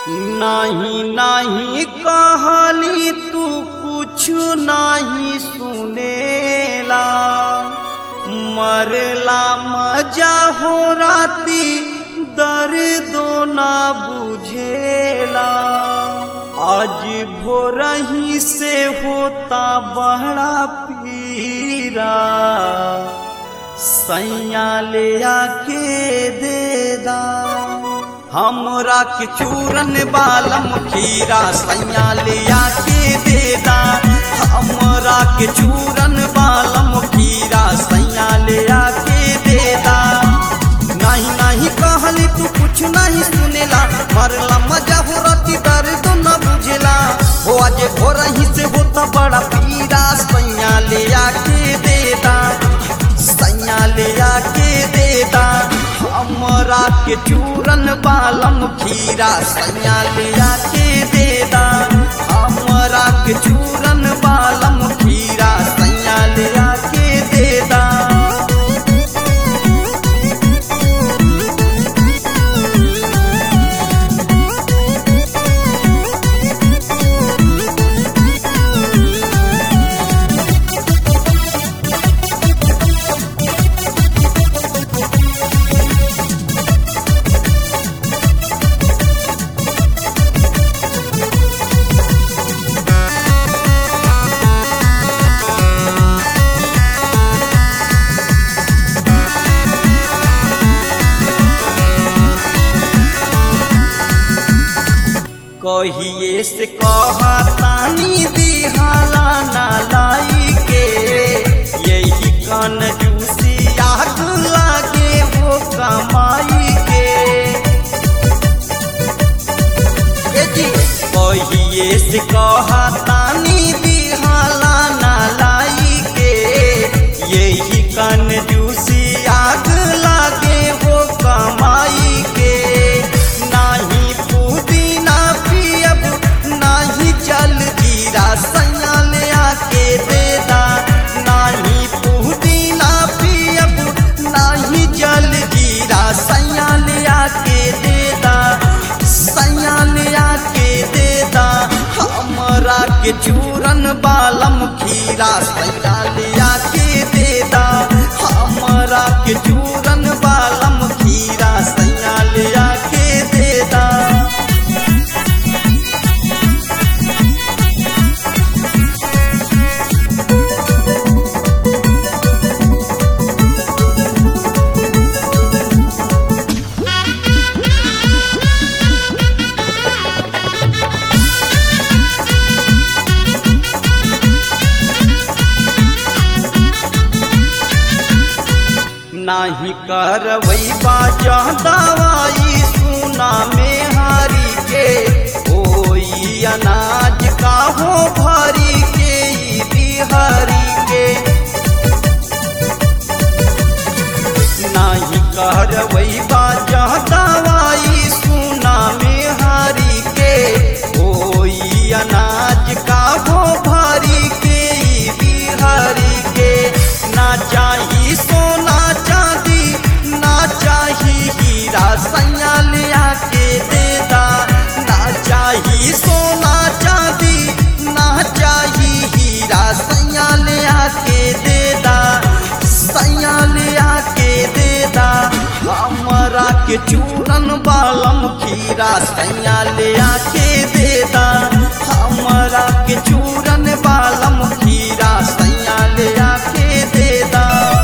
नाही नाही कहली तू कुछ नाही सुनेला मरला मजा हो राती दर्दो ना बुझेला आज भोरही से होता बड़ा पीरा सैया ले आके देदा हमरा के चूरन बालम खीरा सैया ले आके देदा हमरा के चूरन बालम खीरा सैया ले आके देदा नहीं नहीं कहली तू कुछ नहीं सुनेला मरला मजा हो रती दर्द न बुझेला हो आज भोर ही से होता बड़ा पीरा सैया ले आके देदा सैया ले आके देदा हमरा के चूरन बालम खीरा सैया ले आके देदा हमरा के चूरन बालम खीरा सैया ले आके देदा कहिए से कहा तानी दिहाला ना लाई के यही कन जूसी आग लागे वो कमाई के ए जी कहिए से कहा तानी दिहाला ना लाई के यही कन जूसी आग लागे वो कमाई के नाही पुदीना पियब नाही जल जीरा सैया ले आके देदा नाही पुदीना पियब नाही जल जीरा सैया ले आके देदा सैया ले आके देदा हमरा के चूरन बालम खीरा सैया ले आके देदा हमरा के चूरन बालम खीरा सैया ले आके देदा नाही करवई बाजा दवाई सुना में हारी के ओई अनाज का हो भरी के ई बिहारी के नाही करवई बाजा दवाई सुना में हारी के ओई अनाज का हो भरी के ई बिहारी के ना चाही सोना चांदी ना चाही हीरा सैया ले आके देदा ना चाही सोना चांदी ना चाही हीरा सैया ले आके देदा सैया ले आके देदा हमरा के चूरन बालम खीरा सैया ले आके देदा हमरा के चूरन बालम खीरा सैया ले आके देदा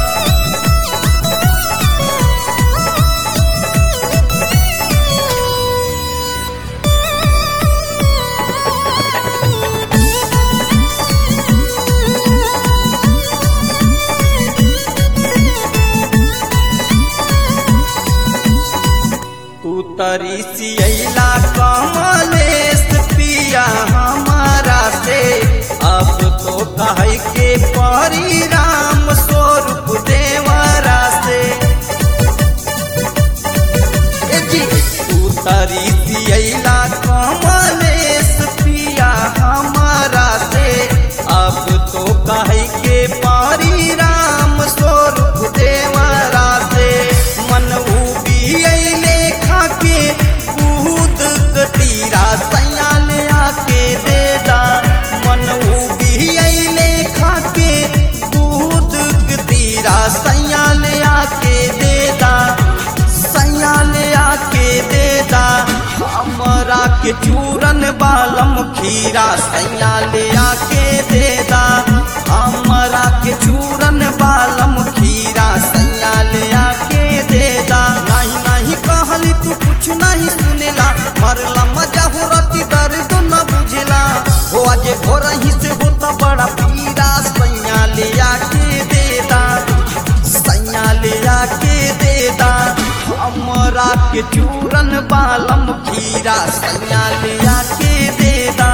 तू तरी सियला कमलेश पिया हमारा से अब तो कह के परी राम स्वरूप देवरा से ए जी तू तरी सियला कमलेश पिया हमारा से अब तो कह के परी राम स्वरूप देवरा से मन उबी अइले खाके कूद तीरा हमरा के चूरन बालम खीरा सैया ले आके देदा हमरा के चूरन बालम खीरा सैया ले आके देदा नहीं नहीं कहली तू कुछ नहीं सुनेला मरला मजा हो रती दर्द न बुझला हो आज भोर ही से होता बड़ा पीरा सैया ले आके देदा सैया ले आके देदा हमरा के चूरन बालम खीरा सैया ले आके देदा